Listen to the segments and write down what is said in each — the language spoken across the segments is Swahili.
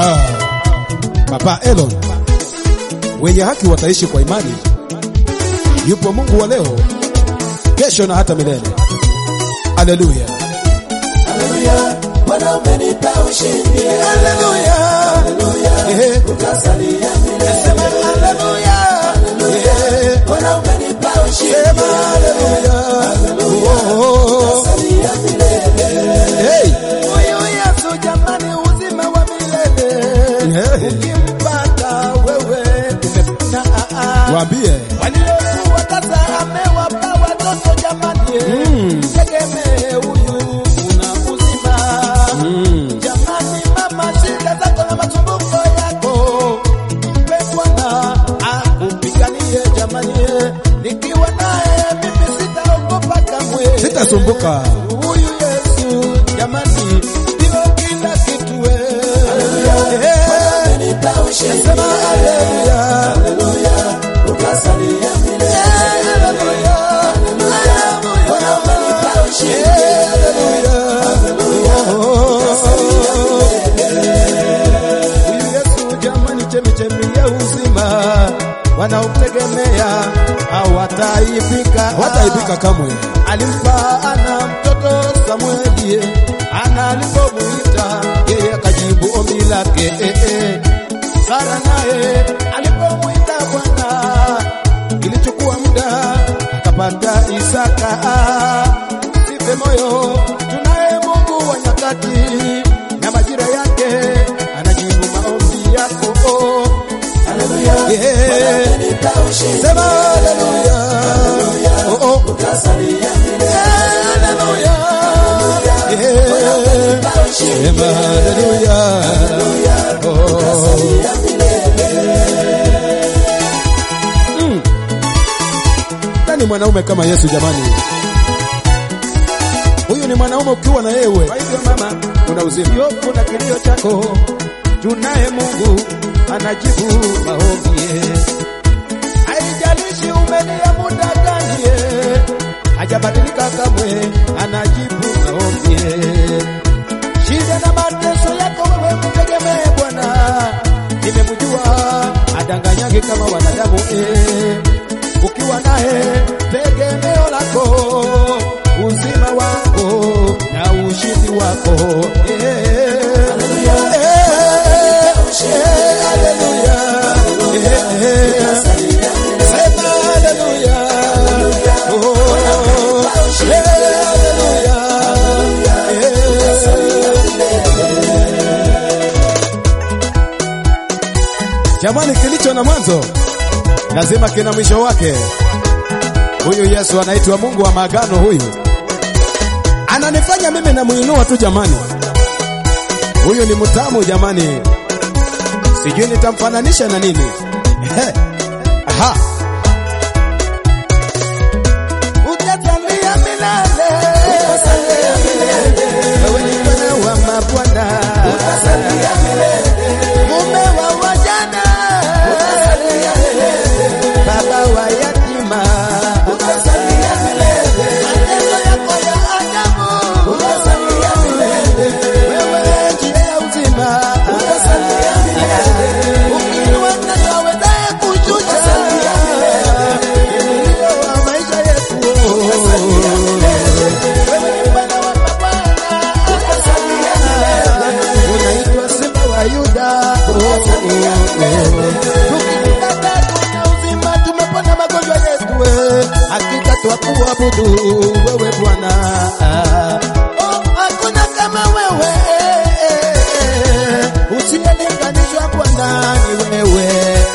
Ah, Papa Elon, wenye haki wataishi kwa imani. Yupo Mungu wa leo, kesho na hata milele. Haleluya, Haleluya, Bwana umenipa ushindi. haleluya, Ehe. Utasalia milele. Sema haleluya, Ehe. Bwana umenipa ushindi. Sema haleluya. Oh, oh, oh. Utasalia milele. Hey. Huyu Yesu jamani, uzima wa milele Hey. ukimpata wewe umepona. ah, ah. Waambie Waliokuwa sasa amewapa watoto jamani, tegemee huyu una uzima jamani. Mama, shida zako na masumbuko yako mpe Bwana akupiganie jamani, nikiwa naye mimi sitaogopa kamwe, sitasumbuka. huyu Yesu jamani, ndio kila kitu wewe. Umenipa ushindi. Sema haleluya, Haleluya, utasalia milele. Bwana umenipa ushindi. Huyu Yesu jamani, chemichemi ya uzima, wanaomtegemea hawataibika, Hawataibika kamwe. Alimpa ana mtoto Samueli, ana alipomuita yeye akajibu ombi lake. eh, eh. Sara naye alipomuita Bwana ilichukua muda akapata Isaka. Sife moyo, tunaye Mungu wa nyakati na majira yake, anajibu maombi yako. Haleluya, Yeah. Bwana umenipa ushindi. Sema haleluya, oh, oh. Utasalia milele. haleluya, Bwana umenipa yeah. ushindi. Sema haleluya, oh. Utasalia milele. Nani mwanaume kama Yesu jamani? Huyu ni mwanaume ukiwa na yewe Kwa hivyo mama, una uzima. yopo na kilio chako, tunaye Mungu anajibu maombi. Haijalishi umelia muda gani, eh, hajabadilika kamwe, anajibu maombi. Shida na mateso yako wewe mtegemee Bwana, nimemjua adanganyage kama wanadamu eh. Ukiwa naye tegemeo lako, uzima wako na ushindi wako eh. Haleluya. Eh, eh, haleluya. Eh, eh. Utasalia milele. Sema haleluya. Oh, eh, haleluya. Jamani, kilicho na mwanzo lazima kina mwisho wake. Huyu Yesu anaitwa Mungu wa maagano. Huyu ananifanya mimi namuinua tu jamani. Huyu ni mtamu jamani, sijui nitamfananisha na nini. Aha. Utasalia milele. Wewe ni Bwana wa mabwana. Mume wa wajane. Baba wa yatima. Matendo yako ya ajabu. Wewe njia ya uzima. Ukiwa mtoto awezaye kushusha. Kimbilio wa maisha yetu. Wewe ni Bwana wa mabwana. Unaitwa Simba wa Yuda. Tukikupata tuna uzima, tumepona magonjwa yetu. we. Hakika twakuabudu wewe Bwana. Oh, hakuna kama wewe. Usiyelinganishwa Bwana ni wewe.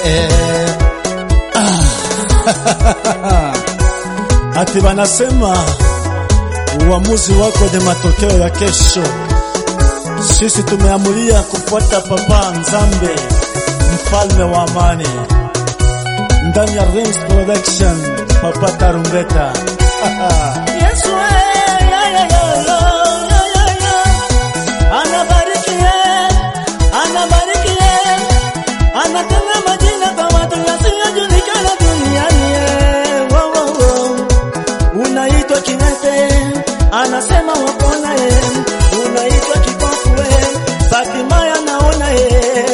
Ati wanasema uamuzi wako ni matokeo ya kesho. Sisi tumeamulia kufuata Papa Nzambe, mfalme wa amani, ndani ya Rings Production, Papa Tarumbeta. Yesu eh, ya, ya, ya, ya, ya, ya, ya. anabariki eh, anabariki eh, anatenga majina kwa watu yasiyojulikana duniani eh. Wow, wow, wow. Unaitwa kiwete, anasema wapona eh. Unaitwa kipofu eh, Fatima anaona eh.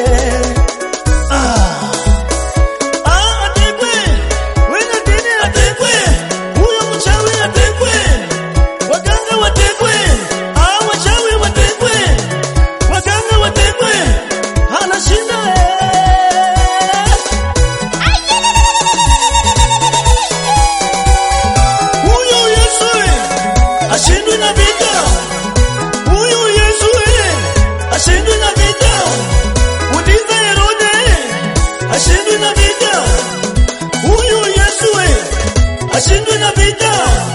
ashindwe na vita